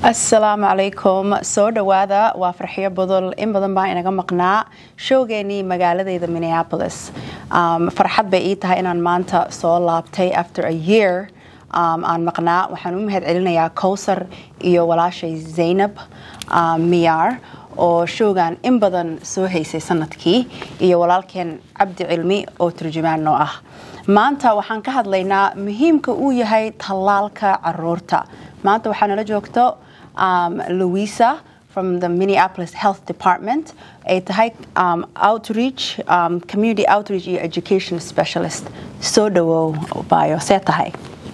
asalaamu calaykum soo dhowaada waa farxiyo budul in badan baa inaga maqnaa showgeenii magaaladeyda minneapolis um, farxad bay ii tahay inaan maanta soo laabtay after a year um, aan maqnaa waxaan u mahad celinayaa kowsar iyo walaashay zaynab um, miyaar oo showgan in badan soo haysay sanadkii iyo walaalkeen cabdi cilmi oo turjumaan noo ah maanta waxaan ka hadlaynaa muhiimka uu yahay tallaalka caruurta maanta waxaa nala joogto um, louisa from the minneapolis health department ay tahay um, outreach um, community outreach iyo education specialist soo dhawow bayo see tahay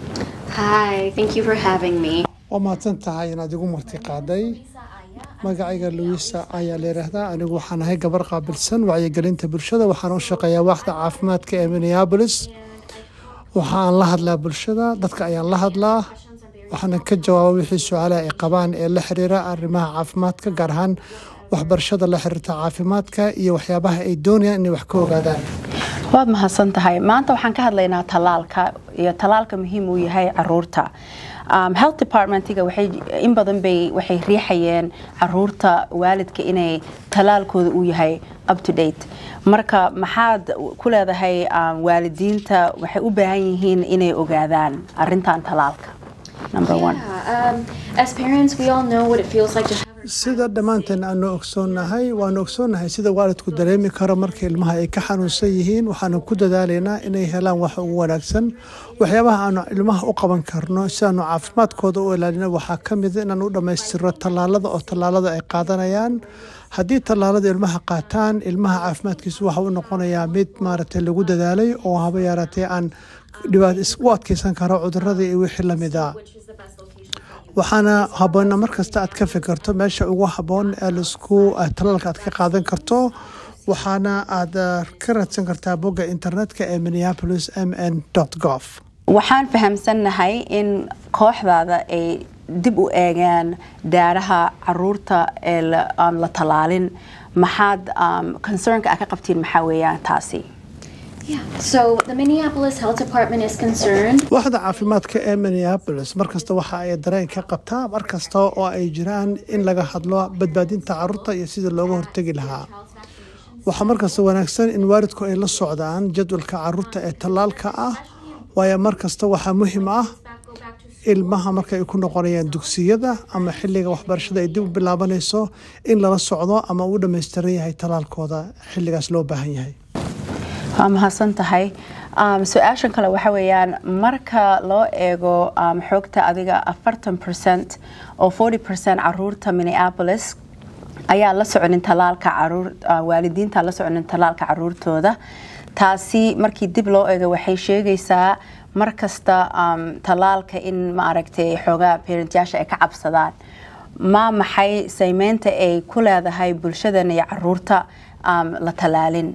Hi, thank you for having me. waa mahadsan tahay inaad igu marti qaaday magacayga louisa ayaa la yidhaahdaa anigu waxaan ahay gabar qaabilsan wacyigelinta bulshada waxaan u shaqeeyaa waaxda caafimaadka ee minneapolis waxaan la hadlaa bulshada dadka ayaan la hadlaa waxaana ka jawaaba wixii su-aalaha ay qabaan ee la xiriira arrimaha caafimaadka gaar ahaan waxbarashada la xiriirta caafimaadka iyo waxyaabaha ay doonayaan inay wax ka ogaadaan waad mahadsan tahay maanta waxaan ka hadlaynaa tallaalka iyo tallaalka muhiim uu yahay caruurta um, health departmentiga waxay in badan bay waxay riixayeen caruurta waalidka inay tallaalkooda uu yahay up to date marka maxaad ku leedahay um, waalidiinta waxay u baahan yihiin inay ogaadaan arintan tallaalka number one Yeah, um, as parents, we all know what it feels like to have our sida dhammaanteen aanu ogsoonnahay waanu ogsoonnahay sida waalidku dareemi karo marka ilmaha ay ka xanuunsan yihiin waxaanu ku dadaalaynaa inay helaan wax ugu wanaagsan waxyaabaha aanu ilmaha u qaban karno si aanu caafimaadkooda u ilaalino waxaa ka mida inaan u dhammaystirno tallaalada oo tallaalada ay qaadanayaan haddii tallaalada ilmaha qaataan ilmaha caafimaadkiisu waxa u noqonayaa mid maaragtay lagu dadaalay oo haba yaaratee aan dhibaat u adkeysan karo cudurada iyo wixii lamida waxaana haboona markasta aad ka fikirto meesha ugu haboon ee laisku talaalka aad ka qaadan karto waxaana aad ka raadsan kartaa bogga internetka ee minneapolis m n gov waxaan fahamsannahay in kooxdaada ay dib u eegaan daaraha caruurta ee la- aan la tallaalin maxaad um, concernka aad ka qabtiin maxaa weeyaan taasi Yeah. So the Minneapolis Health Department is concerned. waaxda caafimaadka ee minneapolis markasta waxa ay dareen ka qabtaa markasta oo ay jiraan in laga hadlo badbaadinta caruurta iyo sidii looga hortegi lahaa waxaa markasta wanaagsan in waalidku ay la socdaan jadwalka caruurta ee tallaalka ah waayo markasta waxaa muhiim ah ilmaha marka ay ku noqonayaan dugsiyada ama xilliga waxbarashada ay dib u bilaabanayso in lala socdo ama uu dhammaystiran yahay tallaalkooda xilligaas loo baahan yahay waa mahadsan tahay um, su-aashan kale waxa weeyaan marka loo eego um, xoogta adiga afartan percent oo forty percent caruurta minneapolis ayaa la soconin tallaalka caruur uh, waalidiinta la soconin tallaalka caruurtooda taasi markii dib loo eego waxay sheegaysaa mar kasta um, tallaalka in maaragtay xoogaa parentyaasha ay ka cabsadaan ma maxay saymeynta ay ku leedahay bulshadan iyo caruurta um, la tallaalin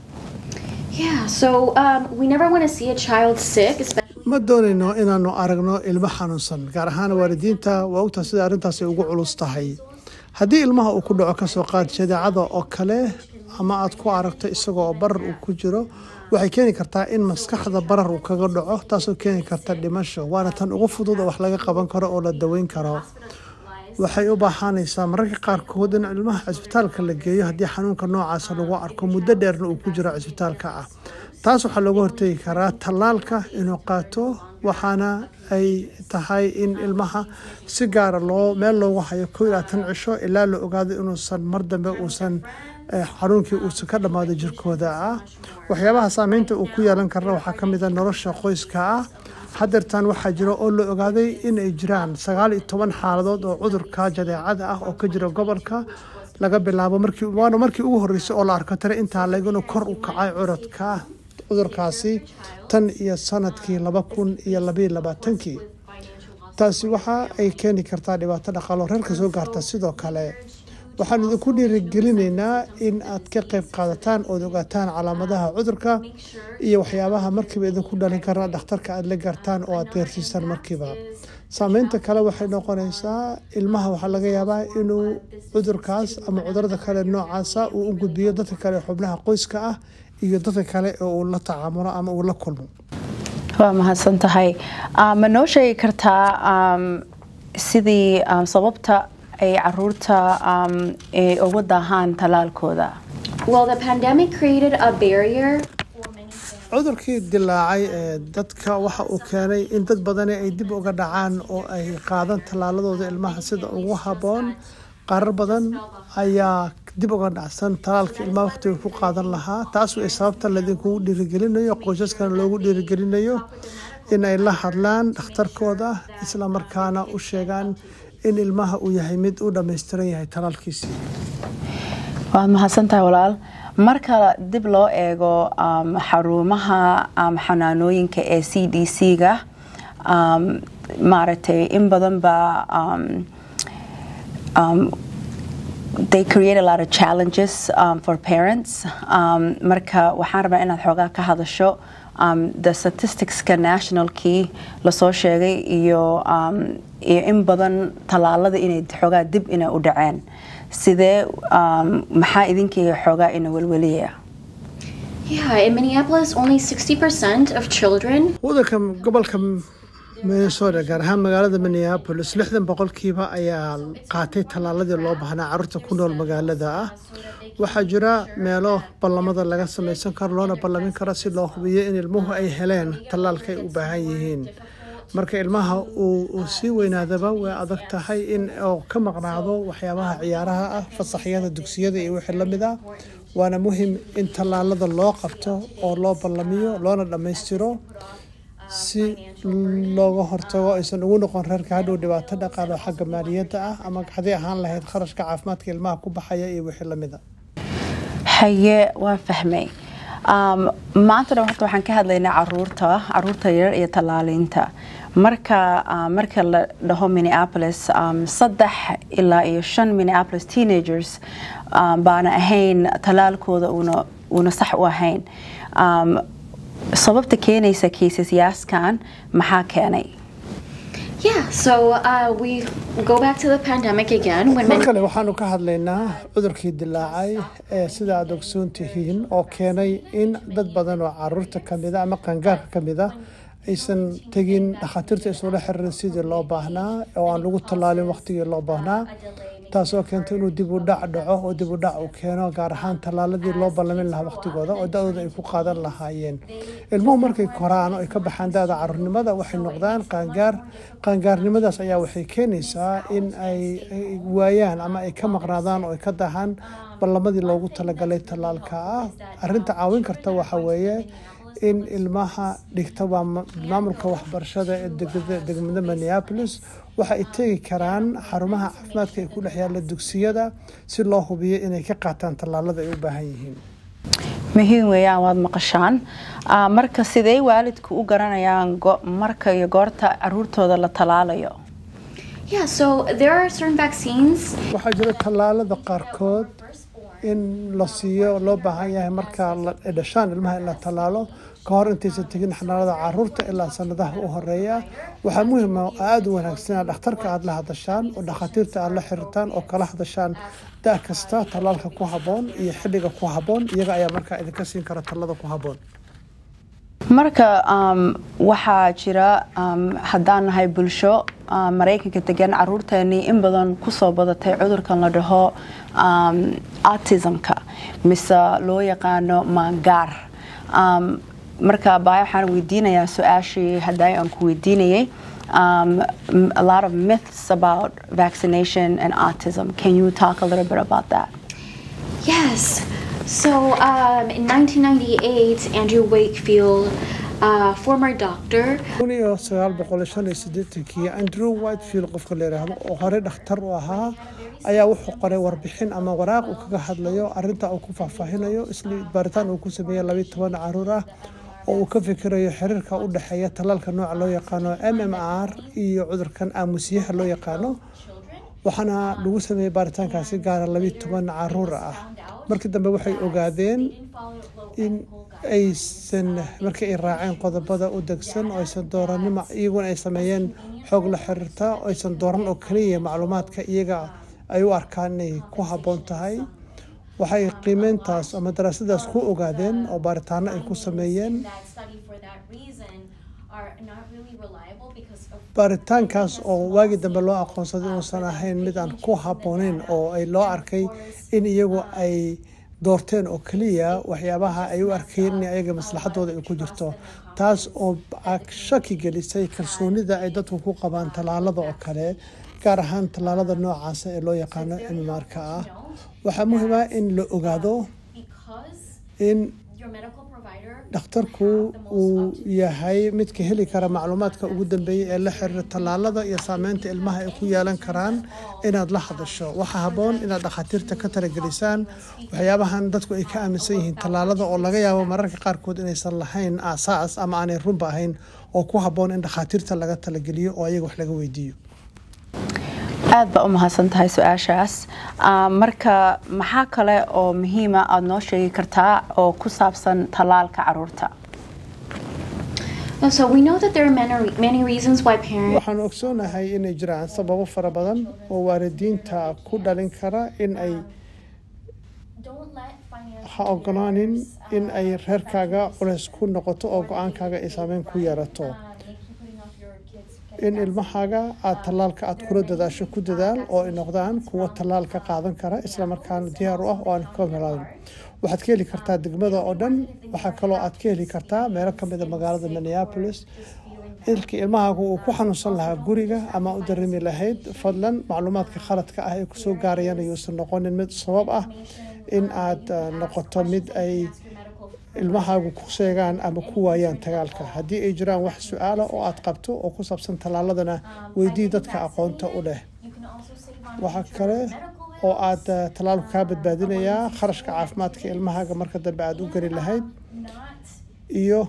Yeah. So um, we never want to see a child sick, especially. ma doonayno inaanu aragno ilmo xanuunsan gaar ahaan waalidiinta waa ogtaa sida arrintaasi ugu culus tahay haddii ilmaha uu ku dhaco kasoo qaad jadeecada oo kale ama aad ku aragto isagoo barar uu ku jiro waxay keeni kartaa in maskaxda barar uu kaga dhaco taasoo keeni karta dhimasho waana tan ugu fudud oo wax laga qaban karo oo la daweyn karo waxay u baahanaysaa mararka qaarkood in ilmaha cisbitaalka la geeyo haddii xanuunka noocaasa lagu arko muddo dheerna uu ku jiro cisbitaalka ah taas waxaa looga hortegi karaa tallaalka inuu qaato waxaana ay tahay in ilmaha si gaara loo meel loogu hayo kow ilaa tan cisho ilaa la ogaado inuusan mar dambe uusan eh, xanuunkii uusan ka dhammaado jirkooda ah waxyaabaha saameynta uu ku yeelan karna waxaa ka mid a nolosha qoyska ah hadeertan waxaa jira oo la ogaaday in ay jiraan sagaal iyo toban xaaladood oo cudurka jadeecada ah oo ka jira gobolka laga bilaabo markii waana markii ugu horreysay oo la arko tare intaa laguna kor u kacay curadka cudurkaasi tan iyo sanadkii laba kun iyo labayo labaatankii taasi waxa ay keeni kartaa dhibaato dhaqaalo reerka soo gaarta sidoo kale waxaan idinku dhiirigelinaynaa in aad ka qayb qaadataan ood ogaataan calaamadaha cudurka iyo waxyaabaha markiiba idinku dhalin kara dhakhtarka aad la gaartaan oo aad gaarsiisaan markiiba saameynta kale waxay noqonaysaa ilmaha waxaa laga yaabaa inuu cudurkaas ama cudurada kale noocaasa uu u gudbiyo dadka kale xubnaha qoyska ah iyo dadka kale oo uu la tacaamulo ama uu la kulmo waa mahadsan tahay ma noo sheegi kartaa sidii um, sababta ay caruurta um, ay ugu daahaan talaalkooda Well, the pandemic created a barrier cudurkii dilaacay ee dadka waxa uu keenay in dad badani ay dib uga dhacaan oo ay qaadan tallaaladooda ilmaha sida ugu habboon qarar badan ayaa dib uga dhacsan tallaalka ilmaha waqtiga ku qaadan lahaa taas way sababta laydinkugu dhiirigelinayo qoysaskana loogu dhiirigelinayo in ay la hadlaan dhakhtarkooda isla markaana u sheegaan in ilmaha uu yahay mid u dhammaystiran yahay tallaalkiisii waad mahadsantahay walaal marka dib loo eego um, xarumaha um, xanaanooyinka ee c d c-ga um, maaragtay in badan baa um, um, they create a lot of challenges um, for parents um, marka waxaan rabaa inaad xoogaa ka hadasho um, the statisticska nationalkii lasoo sheegay iyo um, iyo in badan tallaalada inay xoogaa dib inay u dhaceen sidee um, maxaa idinkii xoogaa ina welweliya Yeah, in Minneapolis, only 60% of children wadanka gobolka minnesota gaar ahaan magaalada minneapolis lixdan boqolkiiba ayaa qaatay tallaaladii loo baahnaa carruurta ku nool magaalada ah waxaa jira meelo ballamada laga samaysan karo loona ballamin karo si loo hubiyo in ilmuhu ay heleen tallaalka ay u baahan yihiin marka ilmaha uu sii weynaadaba way adag tahay in uu ka maqnaado waxyaabaha ciyaaraha ah fasaxyada dugsiyada iyo wixii lamid ah waana muhim in tallaalada loo qabto oo loo ballamiyo loona dhammaystiro si looga hortago aysan ugu noqon reerka hadhow dhibaato dhaqaalo xagga maaliyadda ah ama haddii ahaan lahayd kharashka caafimaadka ilmaha ku baxaya iyo wixii lamid a haye waan fahmay um, maanta dhan horta waxaan ka hadlaynaa caruurta caruurta yar iyo tallaaliinta marka uh, marka la dhaho minneapolis um, saddex ilaa iyo shan minneapolis teenagers um, baana ahayn tallaalkooda una una sax u ahayn um, sababta keenaysa kiisasyaaskan maxaa keenay Yeah, so uh, we go back to the pandemic again when mar many kale waxaanu ka hadlaynaa cudurkii dilaacay ee sida aad ogsoon tihiin oo keenay in dad badan oo caruurta kamida ama qangaarka kamida aysan tegin dhakhaatiirta isula xiriirin sidii loo baahnaa oo aan lagu tallaalin waqtigii loo baahnaa taasoo keentay inuu dib u dhac dhaco oo dib u dhac uu keeno gaar ahaan tallaaladii loo ballamin lahaa waqtigooda oo da-dooda ay ku qaadan lahaayeen ilmuhu markay koraan oo ay ka baxaan da-da caruurnimada waxay noqdaan qaangaar qaangaarnimadaas ayaa waxay keenaysaa in ay ay waayaan ama ay ka maqnaadaan oo ay ka dahaan ballamadii loogu talagalay tallaalka ah arrinta caawin karta waxa weeye in ilmaha dhigta waa ma- maamulka waxbarashada ee degmada- degmada minneapolis waxa ay tegi karaan xarumaha caafimaadka ee ku dhex yaala dugsiyada si loo hubiyo inay ka qaataan tallaalada ay u baahan yihiin muhiim weeyaan waad maqashaan Ah, marka sidee waalidku u garanayaan go- marka iyo goorta caruurtooda la tallaalayo yeah, so there are certain vaccines waxaa jira tallaalada qaarkood in la siiyo loo baahan yahay marka la ay dhashaan ilmaha in la tallaalo ka hor intaysan tegin xanaanada caruurta ilaa sanadaha u horeeya waxaa muhiim ah oo aada u wanaagsan inaad dhakhtarka aada la hadashaan oo dhakhaatiirta aada la xiriirtaan oo kala hadashaan da kasta tallaalka ku habboon iyo xilliga ku habboon iyaga ayaa markaa idinka siin kara tallada ku habboon marka um, waxaa jira um, haddaan nahay bulsho um, maraykanka degan caruurteenii in badan kusoo badatay cudurkan la dhaho um, autismka mise loo yaqaano maangaar um, marka baaya waxaan weydiinayaa su-aashii hadday aan ku weydiinayay um, m- a lot of myths about vaccination and autism can you talk a little bit about that Yes. So um, in 1998, Andrew Wakefield, uh, former doctor, kun iyo sagaal boqol iyo shan iyo siddeetankii andrew whitefield qofka la yidhaahdo oo horey dhakhtar u ahaa ayaa wuxuu qoray warbixin ama waraaq uu kaga hadlayo arrinta uu ku faahfaahinayo isla baaritaan uu ku sameeyey labiyo toban caruur ah oo uu ka fikirayo xiriirka u dhexeeya tallaalka nooca loo yaqaano m m r iyo cudurkan aamusyaha loo yaqaano waxaana lagu sameeyey baaritaankaasi gaara labiyo toban caruur ah markii dambe waxay ogaadeen in aysan markii ay raaceen qodobada u degsan oo aysan dooranima iyaguna ay sameeyeen xoog la xiriirta oo aysan dooran oo kaliya macluumaadka iyaga ay u arkaan inay ku habboon tahay waxay qiimeyntaas ama daraasadaas ku ogaadeen oo baaritaano ay ku sameeyeen that study for that reason are not really reliable because of baaritaankaas oo waagii dambe loo aqoonsaday inuusan ahayn mid aan ku habbooneyn oo ay loo arkay in iyagu ay doorteen oo keliya waxyaabaha ay u arkeen in ayaga maslaxadooda ay ku jirto taas oo shaki gelisay kalsoonida ay dadku ku qabaan tallaalada oo kale gaar ahaan tallaalada noocaasa ee loo yaqaano imimaarka ah waxaa muhiim ah in la ogaado in dhakhtarku uu yahay midka heli kara macluumaadka ugu dambeeyay ee la xiriira tallaalada iyo saameynta ilmaha ay ku yeelan karaan inaad la hadasho waxaa habboon inaad dhakhaatiirta ka talagelisaan waxyaabahan dadku ay ka aaminsan yihiin tallaalada oo laga yaabo mararka qaarkood inaysan lahayn aasaas ama aanay runba ahayn oo ku habboon in dhakhaatiirta laga talageliyo oo ayaga wax laga weydiiyo aad baa u mahadsan tahay su-aashaas marka maxaa kale oo muhiima aada noo sheegi kartaa oo ku saabsan tallaalka caruurta So we know that there are many, many reasons why parents waxaan ogsoonahay inay jiraan sababo fara badan oo waalidiinta ku dhalin kara in ay ha ogolaanin in ay reerkaaga culays ku noqoto oo go-aankaaga ay saameyn ku yeerato in ilmahaaga aada tallaalka aada kula dadaasho ku dadaal oo ay noqdaan kuwo tallaalka qaadan kara islamarkaana diyaar u ah oo aan ka helayn waxaad ka heli kartaa degmada oo dhan waxaa kaloo aad ka heli kartaa meelo kamida magaalada minneapolis ilkii ilmahaagu uu ku xanuunsan lahaa guriga ama u dareemi lahayd fadlan macluumaadka khaladka ah ee kusoo gaarayaan ayuusan noqonin mid sabab ah in aad noqoto mid ay ilmahaagu ku sheegaan ama ku waayaan tagaalka haddii ay jiraan wax su-aala oo aad qabto oo ku saabsan tallaaladana weydii dadka aqoonta u leh waxaa kale oo aad tallaalku kaa badbaadinayaa kharashka caafimaadka ilmahaaga marka dambe aada u geli lahayd iyo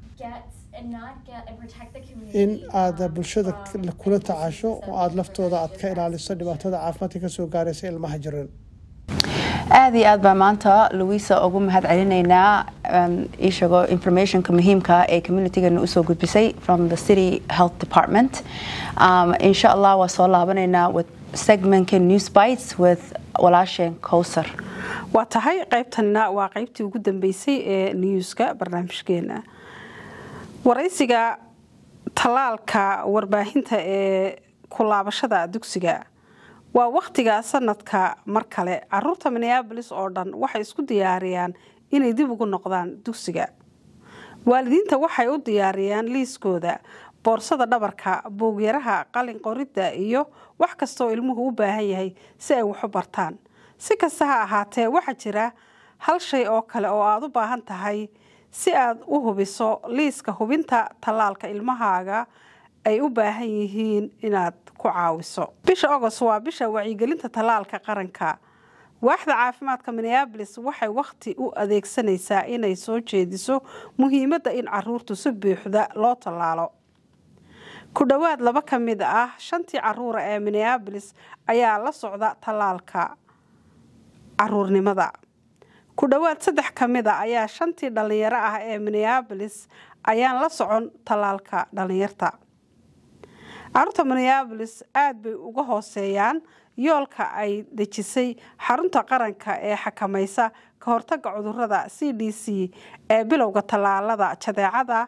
in aad bulshada kula tacaasho oo aada laftooda aad ka ilaaliso dhibaatada caafimaadka kasoo gaaraysa ilmaha jiran aada iyo aad baa maanta louisa ugu mahad celinaynaa ishago informationka muhiimka ee communitygana usoo gudbisay from the city health department um, insha allah waa soo laabanaynaa with segmentka news bites with walaasheen cowsar waa tahay qaybtanna waa qaybtii ugu dambeysay ee newska barnaamijkeena waraysiga tallaalka warbaahinta ee kulaabashada dugsiga waa wakhtiga sanadka mar kale caruurta minneabolis oo dhan waxay isku diyaariyaan inay dib ugu noqdaan dugsiga waalidiinta waxay u diyaariyaan liiskooda boorsada dhabarka boogyaraha qalin qoridda iyo wax kastaoo ilmuhu u baahan yahay si ay waxu bartaan si kasta ha ahaatee waxaa jira hal shay oo kale oo aada u baahan tahay si aad u hubiso liiska hubinta tallaalka ilmahaaga ay u baahan yihiin inaad ku caawiso bisha agost waa bisha wacyigelinta tallaalka qaranka waaxda caafimaadka minneabolis waxay wakhti u adeegsanaysaa inay soo jeediso muhiimadda in caruurtu si buuxda loo tallaalo ku dhowaad laba ka mid ah shantii caruura ee minneabolis ayaa la socda tallaalka caruurnimada ku dhowaad saddex ka mid a ayaa shantii dhallinyaro ah ee minneabolis ayaan la socon tallaalka dhallinyarta caruurta minneabolis aada bay uga hooseeyaan yoolka ay dejisay xarunta qaranka ee xakamaysa ka hortaga cudurada c d c ee bilowga tallaalada jadeecada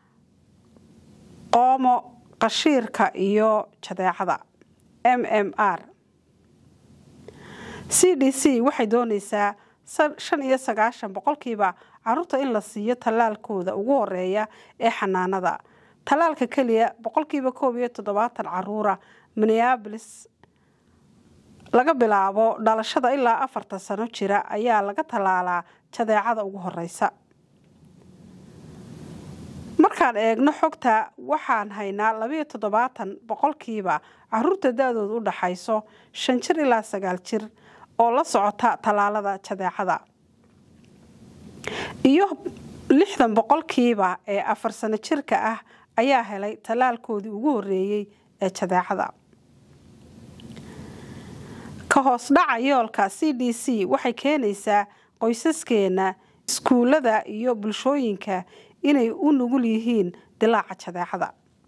qoomo qashiirka iyo jadeecada m m r c d c waxay doonaysaa shan iyo sagaashan boqolkiiba caruurta in la siiyo tallaalkooda ugu horeeya ee xanaanada tallaalka keliya boqolkiiba koob iyo toddobaatan caruura minneabolis laga bilaabo dhalashada ilaa afartan sano jira ayaa laga tallaalaa jadeecada ugu horeysa markaan eegno xogta waxaan haynaa labayo toddobaatan boqolkiiba caruurta da-dooda u dhaxayso shan jir ilaa sagaal jir oo la socota tallaalada jadeecada iyo lixdan boqolkiiba ee afar sano jirka ah ayaa helay tallaalkoodii ugu horeeyey ee jadeecada ka hoos dhaca yoolka c d c waxay keenaysaa qoysaskeena iskuullada iyo bulshooyinka inay u nugul yihiin dilaaca jadeecada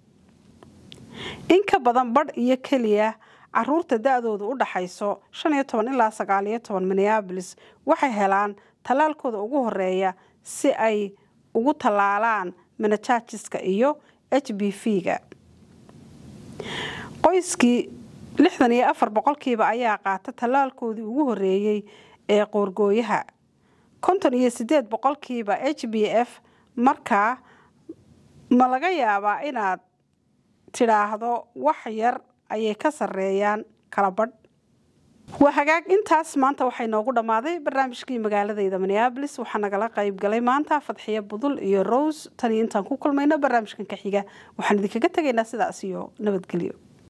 in ka badan badh iyo keliya caruurta da-dooda u dhaxayso shan iyo toban ilaa sagaal iyo toban minneabolis waxay helaan tallaalkooda ugu horeeya si ay ugu tallaalaan menajajiska iyo h b v-ga qoyskii lixdan iyo afar boqolkiiba ayaa qaata tallaalkoodii ugu horeeyey ee qoorgooyaha konton iyo sideed boqolkiiba h b f markaa ma laga yaabaa inaad tidhaahdo wax yar ayay ka sareeyaan kala badh waa hagaag intaas maanta waxay noogu dhammaaday barnaamijkii magaaladayda minneabolis waxaa nagala qayb galay maanta fadxiyo budul iyo rose taniyo intaan ku kulmayno barnaamijkan ka xiga waxaan idinkaga tegaynaa sidaas iyo nabadgelyo